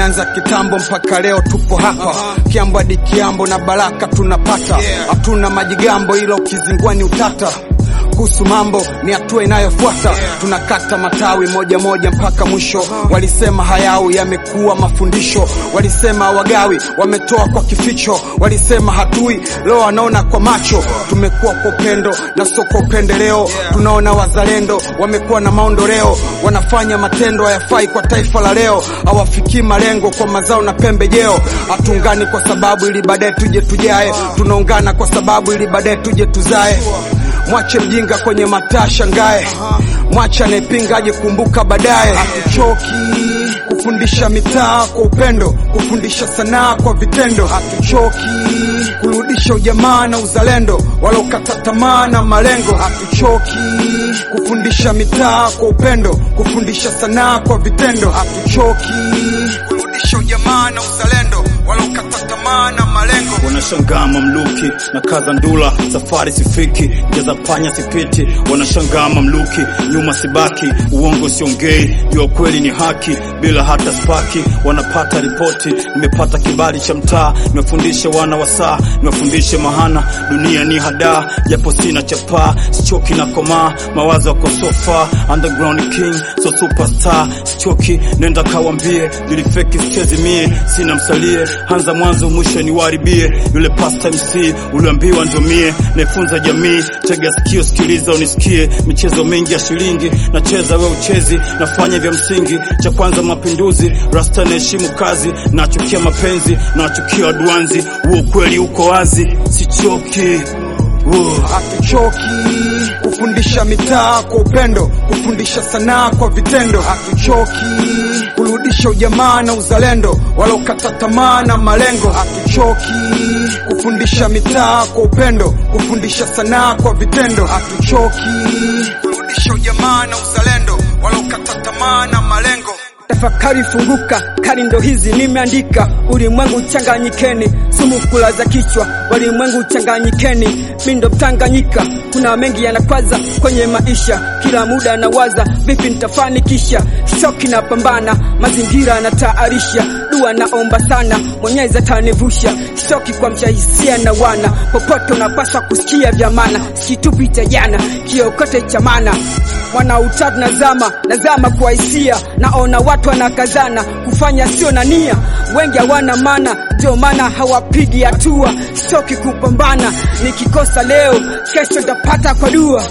Tumeanza kitambo mpaka leo tupo hapa, kiambo hadi kiambo na baraka tunapata. Hatuna majigambo, ila ukizingua ni utata kuhusu mambo ni hatua inayofuata. Tunakata matawi moja moja mpaka mwisho. Walisema hayawi yamekuwa mafundisho, walisema wagawi wametoa kwa kificho, walisema hatui leo wanaona kwa macho. Tumekuwa kwa upendo na sio kwa upendeleo, tunaona wazalendo wamekuwa na maondoleo, wanafanya matendo hayafai kwa taifa la leo, hawafikii malengo kwa mazao na pembejeo. Hatuungani kwa sababu ili baadaye tuje tujae, tunaungana kwa sababu ili baadaye tuje tuzae. Mwache mjinga kwenye mataa shangae, mwache anayepinga aje kumbuka baadaye. Hatuchoki kufundisha mitaa kwa upendo, kufundisha sanaa kwa vitendo. Hatuchoki kurudisha ujamaa na uzalendo, wala ukata tamaa na malengo. Hatuchoki kufundisha mitaa kwa upendo, kufundisha sanaa kwa vitendo. Hatuchoki kurudisha ujamaa na uzalendo, wala ukata tamaa na malengo. Wanashangaa mamluki na kaza ndula, safari sifiki, jaza panya sipiti. Wanashangaa mamluki, nyuma sibaki, uongo siongei, jua kweli ni haki, bila hata spaki. Wanapata ripoti, nimepata kibali cha mtaa, nimefundisha wana wa saa, nimefundisha mahana, dunia ni hadaa, japo sina chapaa, sichoki na komaa, mawazo yako sofa, underground king, so superstar, sichoki, nenda kawambie, nilifeki sichezi mie, sina msalie, anza mwanzo mwisho niwaribie, yule pasta MC uliambiwa ndio mie, naifunza jamii, tega sikio, sikiliza unisikie, michezo mingi ya shilingi, nacheza we uchezi, nafanya vya msingi, cha kwanza mapinduzi, rasta naheshimu kazi, nachukia mapenzi, nachukia waduanzi, huo ukweli uko wazi, sichoki Whoa. Hatuchoki kufundisha mitaa kwa upendo, kufundisha sanaa kwa vitendo. Hatuchoki kurudisha ujamaa na uzalendo, wala ukata tamaa na malengo. Hatuchoki kufundisha mitaa kwa upendo, kufundisha sanaa kwa vitendo. Hatuchoki kurudisha ujamaa na uzalendo, wala ukata tamaa na malengo. Tafakari funguka, kari ndo hizi nimeandika. Ulimwengu changanyikeni, sumu kula za kichwa. Walimwengu changanyikeni, mi ndo Mtanganyika. Kuna mengi yanakwaza kwenye maisha, kila muda nawaza vipi nitafanikisha. Shoki na pambana, mazingira nataarisha. Dua naomba sana, Mwenyezi atanivusha. Shoki kwa mshahisia na wana, popote unapaswa kusikia vya maana. Sikitupi cha jana, kiokote cha maana. Mwana utatu nazama, nazama kwa hisia, naona watu wanakazana kufanya sio na nia, wengi hawana maana, ndio maana hawapigi hatua. Sitoki kupambana, nikikosa leo, kesho tapata kwa dua.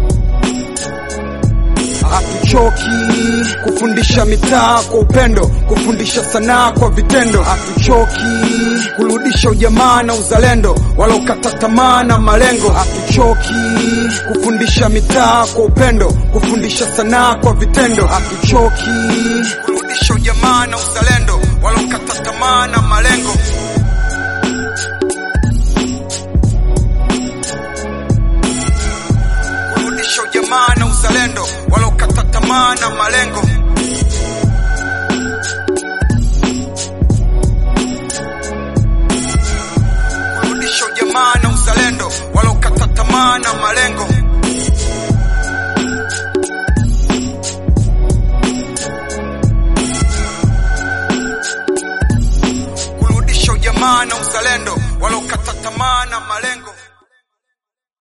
Hatuchoki kufundisha mitaa kwa upendo, kufundisha sanaa kwa vitendo. Hatuchoki kurudisha ujamaa na uzalendo, wala ukata tamaa na malengo. Hatuchoki kufundisha mitaa kwa upendo, kufundisha sanaa kwa vitendo. Hatuchoki kurudisha ujamaa na uzalendo, wala ukata tamaa na malengo. kurudisha ujamaa na uzalendo, wala ukata tamaa na malengo. Kurudisha ujamaa na uzalendo, wala ukata tamaa na malengo. Kurudisha ujamaa na uzalendo, wala ukata tamaa na malengo.